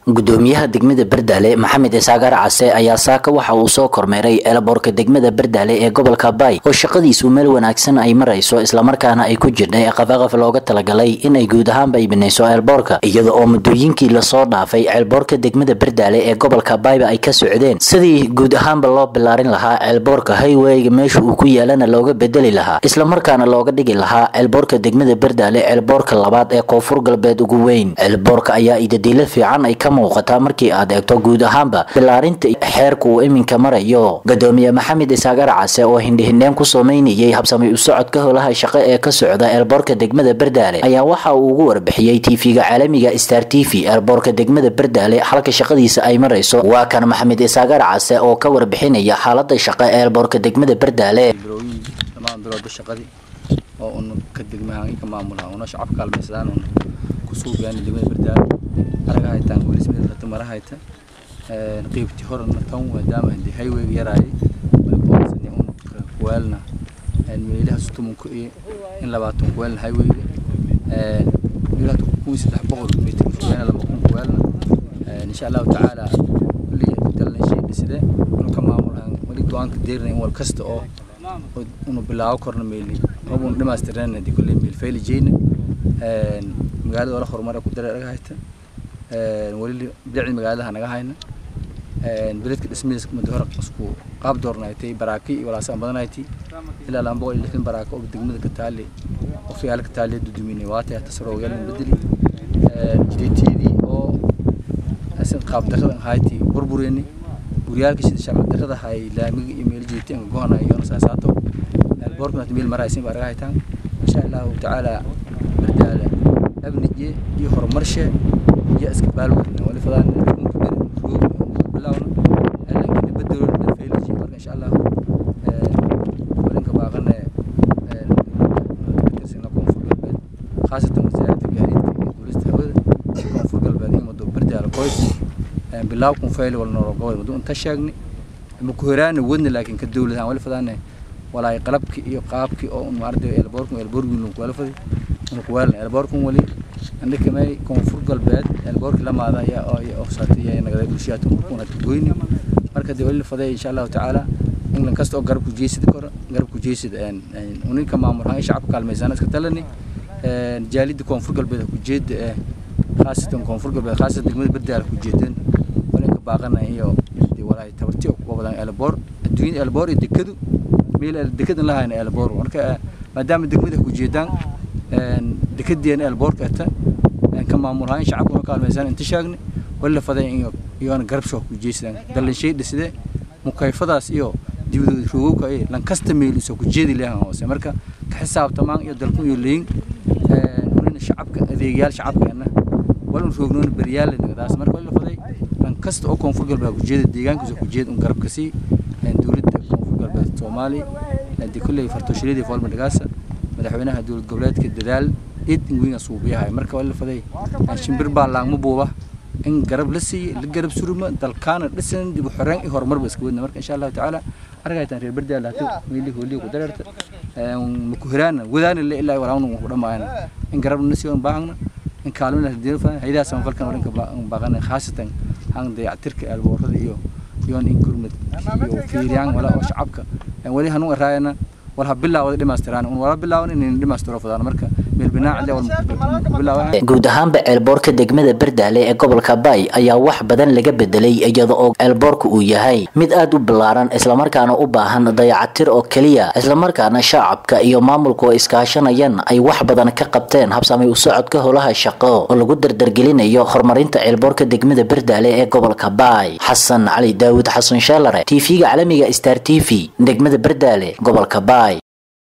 gudoomiyaha degmada bardaale maxamed isaagar case ayaa saaka waxa uu soo kormeeray eelaboorka degmada bardaale ee gobolka baay oo shaqadiisu meel wanaagsan ay marayso islamarkaana ay ku jirnay qafaqaf looga talagalay inay guud ahaanba iibinayso ceelboorka iyada oo muddooyinkii lasoo dhaafay ceelboorka degmada bardaale ee gobolka baayba ay ka socdeen sidii guud ahaanba loo bilaarin lahaa ceelboorka hayweyga meesha uu ku yaalana looga bedeli lahaa islamarkaana looga dhigi lahaa ceelboorka degmada bardaale ceelboorka labaad ee koonfur galbeed ugu weyn ceelboorka ayaa idadiilo fiican ay ka muuqataa markii aad eegto guud ahaanba bilaarinta xeerka uu iminka marayo gudoomiye maxamed isaagar case oo hindhihindheen ku samaynayay habsamay u socodka howlaha shaqo ee ka socda eelboorka degmada bardaale ayaa waxa uu ugu warbixiyey tv-ga caalamiga star t v eelboorka degmada bardaale halka shaqadiisa ay marayso waa kan maxamed isaagar case oo ka warbixinaya xaalada shaqo ee eelboorka degmada bardaale dhammaan bilowda shaqadii oo un ka degmahaan ka maamulaha una shacab kaalmaysadaan un kusuu gaani degmada bardaale araga haytaan walismada rata mara hayta qeybtii horena tan maadaama hadii highwayga yaraayay malkuwaasani un kuwaalna meelaha sutumunku iyo in labaatan kuwaalna highwayga meelaha kun saddex boqol mitir kuwaalna laba kun kuwaalna insha allahu tacaala kulli dalna shay dhiside dhulka maamulahan wali go-aanka deerinay in wal kasta oo unu bilaabo korna meeli rabun dhimaastirnaan hadii kulley meel fayli jeyna magaalada wala horumara ku dara dhaga hayta wali bidacdi magaaladaha naga hayna beledka dhismihiisa muddo hore isku qaab doornaaytay baraaki iyo walaasaan badanayti ilaa laba boqol iyo lixdan baraako oo degmada ka taali oo fiyaala ka taali duduminay waatay hata saroo yaalin bedeli jidayteedii oo asin qaab darrada hayti burbureni guryaalka sida shaqo darrada hay laamiga iyo meel jeedtay aan go'anayo iyo saasaato boorkuna meel maraysin baa raga haytaan insha allahu tacaala bardaala abniye iyo horumarshe iyo iska baalwadna wali fadaan bilawna laakiin bedelo fayliji marka insha allah walinka baaqane sina koonfur galbeed khaasatan wasaaradda gaadiidka iyo duulista hawada koonfur galbeed iyo muddo bardaala qoys bilaaw kun fayli wala noolo gobol muddo inta sheegni ma ku horaana wadna laakiin ka dowladahan wali fadaane walaay qalabki iyo qaabki oo un maarday elboorkun elboorgin lagu wala fadi un ku waalna elboorkun wali andika may koonfur galbeed elboorki lamaada ayaa oo oo saatay ayaa nagada bulshada kuna goyni marka de wali faday insha Allah taala in kasta oo garab ku jeesid karo garab ku jeesid een uninka maamulaha shacabka kaalmaysan iska talani een jaalida koonfur galbeed ku jeed ee khaasatan koonfur galbeed khaasatan degmada bardaal ku jeedeen walinka baaqana iyo walaay tabarti ku wadan elboor adduun elboor iyo dekadu meel dekada lahayn elboor marka maadaama degmada ku jeedaan een dekadeen elboorka ata ka maamulahayn shacabka kaalmaysan inta sheegni wala faday iyo iyoona garab shoo ku jeestaan dalan shay dhiside mukayfadaas iyo dibadooda roogowka ay lan kasta meel isoo ku jeedi leeyahan hoose marka ka xisaabtamaan iyo dalku iyo leeyin unina shacabka adeegyaal shacabkeena walan roognoona baryaal daas marka wala faday lan kasta oo koonfur galbeed ku jeeda deegaankiisa ku jeed un garabka sii dowladda koonfur galbeed soomaali hadii kulley fartooshiriyadii foolma dhagaasa madaxweynaha dowlad goboleedka dadaal id ingwinga suubiyahay marka wala faday shimbir baa laangma buuba in garab la siiyo la garab suruma dalkaana dhisan dib u xoreen iyo horumarba iska wadna marka insha allahu tacaala argaytaan reer bardaal hatu meelii hoolii ku dareerta maku hiraana wadaana la ilaa walaanu ku dhamaayana in garab na siiyo baahna in kaalmina hadii fa haydaa san falkan warinka baaqana khaasatan han dayactirka alboorada iyo iyo in gurmad iyo fiiriyaan wala oo shacabka wali hanu raayana wala bilaawada dhimaastiraan un wala bilaawan in dhimaastiro fadaan marka meel binaac guud ahaanba ceelboorka degmada bardaale ee gobolka baay ayaa wax badan laga bedelay iyada oo ceelboorka uu yahay mid aad u ballaaran islamarkaana u baahan dayacatir oo keliya islamarkaana shacabka iyo maamulku oo iskaashanayaan ay wax badan ka qabteen habsamay u socodka howlaha shaqo oo lagu dardargelinayo horumarinta ceelboorka degmada bardaale ee gobolka baay xasan cali daawud xasan sheelare tv-ga caalamiga star t v degmada bardaale gobolka baay